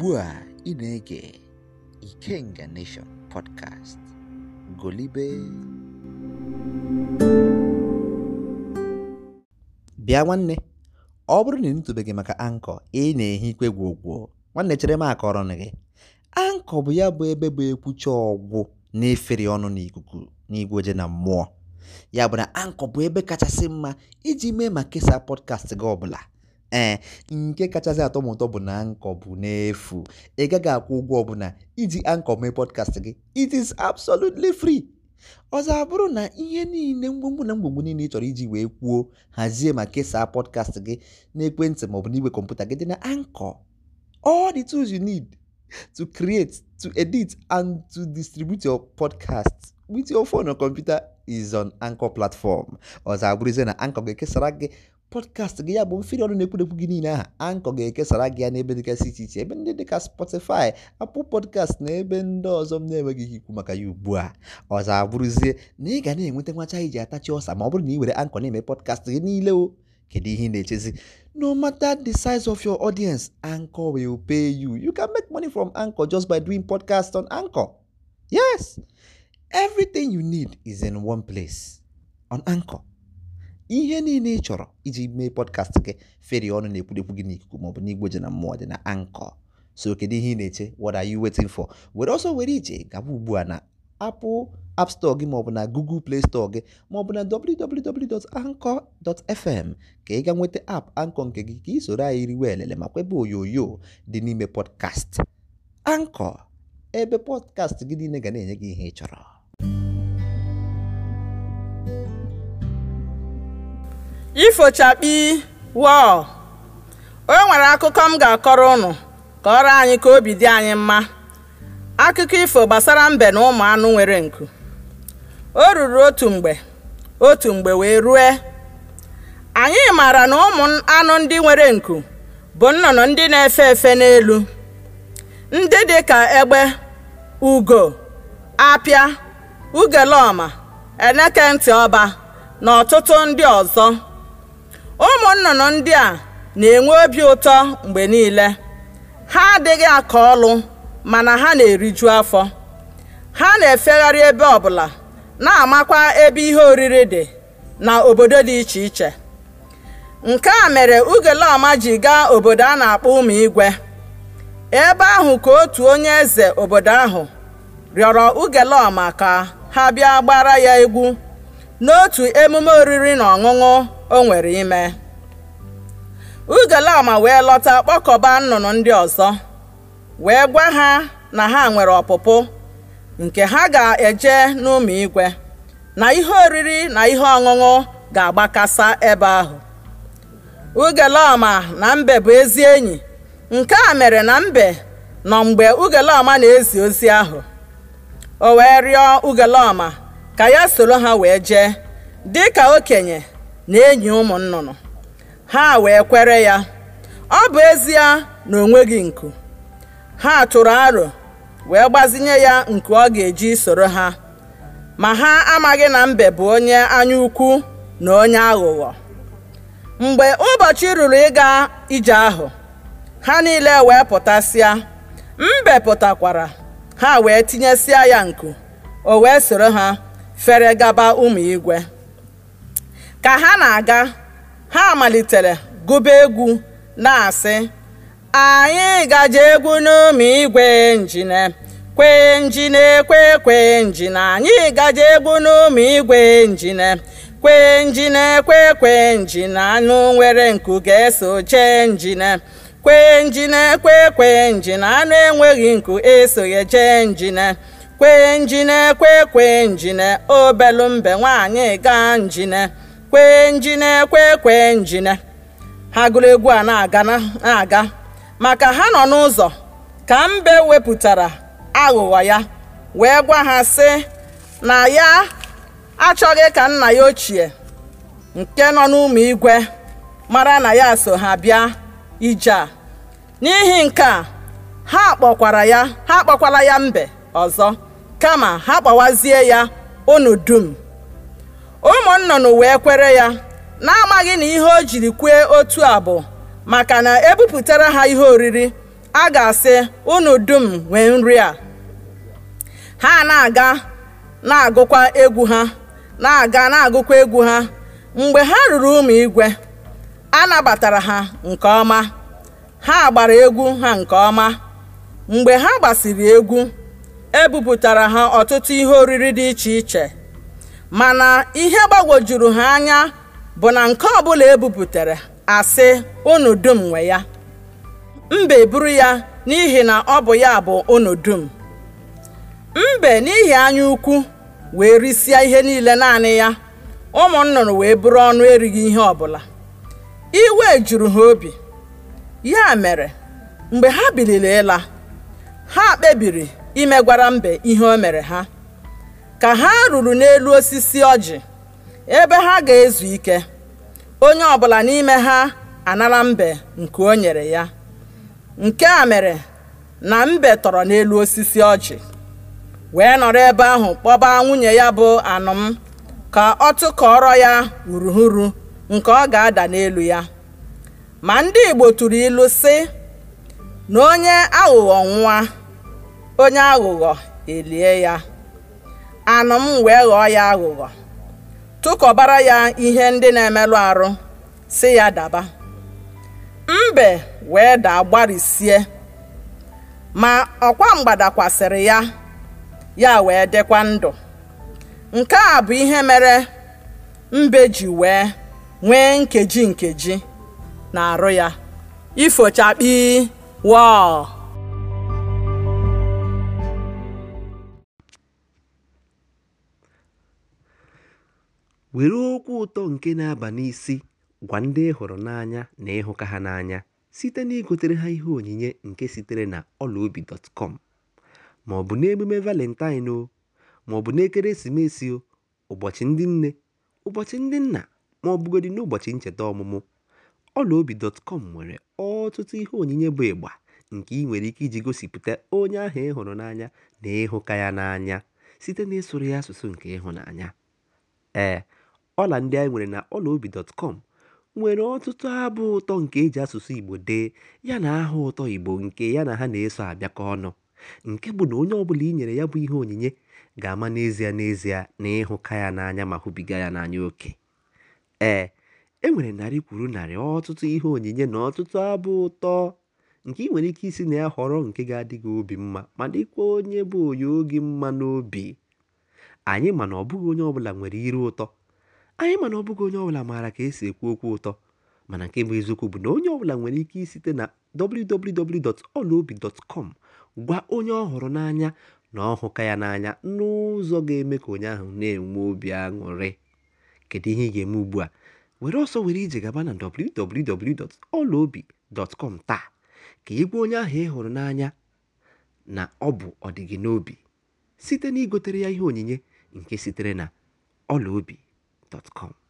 ugbu a ị na-ege Ikenga Nation podcast golibe bịa nwanne ọ bụrụ na ị nụtụbeghị maka ankọ ị na-ehi ikwe gwogwo nwanne chere m akọrọ gị ankọ bụ ya bụ ebe bụ ekwucha ọgwụ na-efere ọnụ n'ikuku n'igwe oje na mmụọ ya bụ na ankọ bụ ebe kachasị mma iji mee ma kesaa pọdkast gị ọbụla ee nke kachasị atọ m ụtọ bụ na ankọ bụ n'efu ị gaghị akwụ ụgwọ ọbụla iji ankọ mee pọdkast gị it is absolutely free ọzọ abụrụ na ihe niile mgbomgbo na mgbomgbo niile ị chọrọ iji wee kwuo hazie ma kesaa pọdkast gị n'ekwentị maọbụ n'igwe kọmputa gị dị na ankọ all the tools you need to create to edit and to distribute your podcast with your phone or computer is on anchor platform ọzọ abụrụzie na ankọ ga-ekesara gị pọdkast gị ya bụ mfiri ọnụ na-ekwudekwu gị niile aha ankọ ga-ekesara gị ya n'ebe dịgasị iche iche ebe ndị dịka spotify apple podcast na ebe ndị ọzọ m na-enweghị ike ikwu maka ya ugbu a ọzọ abụrụzie na ị ga na-enweta nwacha iji atachi ọsa ma ọ bụrụ na ị were ankọ na-eme pọdkast gị niile o kedu ihe ị na-echezi no matter the size of your audience anchor will pay you you can make money from anchor just by doing podcast on anchor yes everything you need is in one place on anchor ihe niile ị chọrọ iji mee podcast gị feri ọnụ na-ekwudekwu gị n'ikuku maọbụ n'igwe ji na mmụọ dị na anchor so kedu ihe ị na-eche what are you waiting for were ọsọ were ije gaba ugbu a na apple app store gị maọbụ na google play store gị maọbụ na www.anchor.fm ka ị ga nweta app anchor nke gị ka ị soro anyị riwe elele ma kwebe onyonyo dị n'ime podcast anchor ebe podcast gị niile ga na-enye gị ihe ị chọrọ ifochakpi wọl o nwere akụkọ m ga-akọrọ ụnụ ka ọrụ anyị ka obi dị anyị mma akụkọ ifo gbasara mbe na ụmụ anụ nwere nku o ruru otu mgbe otu mgbe wee rue anyị maara na ụmụ anụ ndị nwere nku bụ nnụnụ ndị na-efe efe n'elu ndị dị ka egbe ugo apịa ugelọma eneke ntị ọba na ọtụtụ ndị ọzọ ụmụ nnụnụ ndị a na-enwe obi ụtọ mgbe niile ha adịghị aka ọlụ mana ha na-eriju afọ ha na-efegharị ebe ọbụla na-amakwa ebe ihe oriri dị na obodo dị iche iche nke a mere ugelọma ji gaa obodo a na-akpọ ụmụ igwe ebe ahụ ka otu onye eze obodo ahụ rịọrọ ugelọma ka ha bịa gbara ya egwu n'otu emume oriri na ọṅụṅụ o nwere ime ugelama wee lọta kpọkọba nnụnụ ndị ọzọ wee gwa ha na ha nwere ọpụpụ nke ha ga-eje n'ụmụ igwe na ihe oriri na ihe ọṅụṅụ ga-agbakasa ebe ahụ ugelama na mbe bụ ezi enyi nke a mere na mbe nọ mgbe ugelama na-ezi ozi ahụ o wee rịọ ugelama ka ya soro ha wee jee dị ka okenye na enyi ụmụ nnụnụ ha wee kwere ya ọ bụ ezie na o nweghị nku ha tụrụ aro wee gbazinye ya nku ọ ga-eji soro ha ma ha amaghị na mbe bụ onye anya ukwu na onye aghụghọ mgbe ụbọchị ruru ịga ije ahụ ha niile wee pụtasịa mbe pụtakwara ha wee tinyesịa ya nku o wee soro ha fere gaba ụmụ igwe ka ha na-aga ha malitere gụba egwu na-asị anyị gaje egwu n'ụmụ igwe njine kwe njine kwe kwe njine anyị gaje egwu n'ụmụ igwe njine kwe njine kwe kwe njine anụ nwere nku ga-eso jee njine kwe njine kwe kwe njine anụ enweghị nku esoghị jee njine kwe njine kwe kwe njine obelu mbe nwaanyị gaa njine kwe njine kwe kwe njine ha gụrụ egwu a na-aga na-aga maka ha nọ n'ụzọ ka mbe wepụtara aghụghọ ya wee gwa ha sị na ya achọghị ka nna ya ochie nke nọ n'ụmụ igwe mara na ya so ha bịa ije a n'ihi nke a ha kpọkwara ya ha kpọkwala ya mbe ọzọ kama ha kpọwazie ya unu dum ụmụ nnụnụ wee kwere ya n'amaghị na ihe o jiri kwee otu a bụ maka na ebupụtara ha ihe oriri a ga-asị unu dum nwee nri a ha na-aga na-agụkwa egwu ha na-aga na-agụkwa egwu ha mgbe ha ruru ụmụ igwe a nabatara ha nke ọma ha gbara egwu ha nke ọma mgbe ha gbasiri egwu ebupụtara ha ọtụtụ ihe oriri dị iche iche mana ihe gbagwojuru ha anya bụ na nke ọbụla ebupụtara asị unu dum nwe ya mbe buru ya n'ihi na ọ bụ ya bụ unu dum mbe n'ihi anya ukwu wee risịa ihe niile naanị ya ụmụ nnụnụ wee bụrụ ọnụ erighị ihe ọbụla iwe juru ha obi ya mere mgbe ha biliri ịla ha kpebiri imegwara mbe ihe o mere ha ka ha ruru n'elu osisi ọjị ebe ha ga-ezu ike onye ọbụla n'ime ha anara mbe nke o nyere ya nke a mere na mbe tọrọ n'elu osisi ọjị wee nọrọ ebe ahụ kpọba nwunye ya bụ anụm ka ọ tụkọrọ ya uruhuru nke ọ ga-ada n'elu ya ma ndị Igbo tụrụ ilu sị na onye aghụghọ nwa onye aghụghọ elie ya anụm wee ghọọ ya aghụghọ tụkọbara ya ihe ndị na-emerụ arụ sị ya daba mbe wee daa gbarisie ma ọkwa mgbada kwasịrị ya ya wee dịkwa ndụ nke a bụ ihe mere mbe ji wee nwee nkeji nkeji na-arụ ya ifochakpi wọọ were okwu ụtọ nke na-aba n'isi gwa ndị ị hụrụ n'anya na ịhụka ha n'anya site na igotere ha ihe onyinye nke sitere na ọlaobi.com ma ọ bụ n'emume valentine o ma ọ bụ n'ekeresimesi o ụbọchị ndị nne ụbọchị ndị nna ma ọ bụgodị n'ụbọchị ncheta ọmụmụ ọlaobi.com nwere ọtụtụ ihe onyinye bụ ịgba nke ị nwere ike iji gosipụta onye ahụ ị hụrụ n'anya na ịhụka ya n'anya site na ịsụrụ ya asụsụ nke ịhụnanya ee ọla ndị anyị nwere na ọlaobi.com nwere ọtụtụ abụ ụtọ nke eji asụsụ Igbo dee ya na aha ụtọ Igbo nke ya na ha na-eso abịakọ ọnụ nke bụ na onye ọbụla i nyere ya bụ ihe onyinye ga-ama n'ezie n'ezie na ịhụka ya n'anya ma hụbiga ya n'anya oke ee e nwere narị kwuru narị ọtụtụ ihe onyinye na ọtụtụ abụ ụtọ nke ị nwere ike isi na ya họrọ nke ga-adị gị obi mma ma dịkwa onye bụ onye oge mma n'obi anyị ma na ọ bụghị onye ọbụla nwere iru ụtọ anyị ma na ọ bụghị onye ọbụla maara ka esi ekwu okwu ụtọ mana nke bụ eziokwu bụ na onye ọbụla nwere ike isite na www.olaobi.com gwa onye ọ hụrụ n'anya na ọhụka ya n'anya n'ụzọ ga-eme ka onye ahụ na-enwe obi aṅụrị kedu ihe ị ga-eme ugbu a were ọsọ were ije gaba na www.olaobi.com taa ka ị gwa onye ahụ ị hụrụ n'anya na ọ bụ ọdịgị n'obi site na igotere ya ihe onyinye nke sitere na ọlaobi.com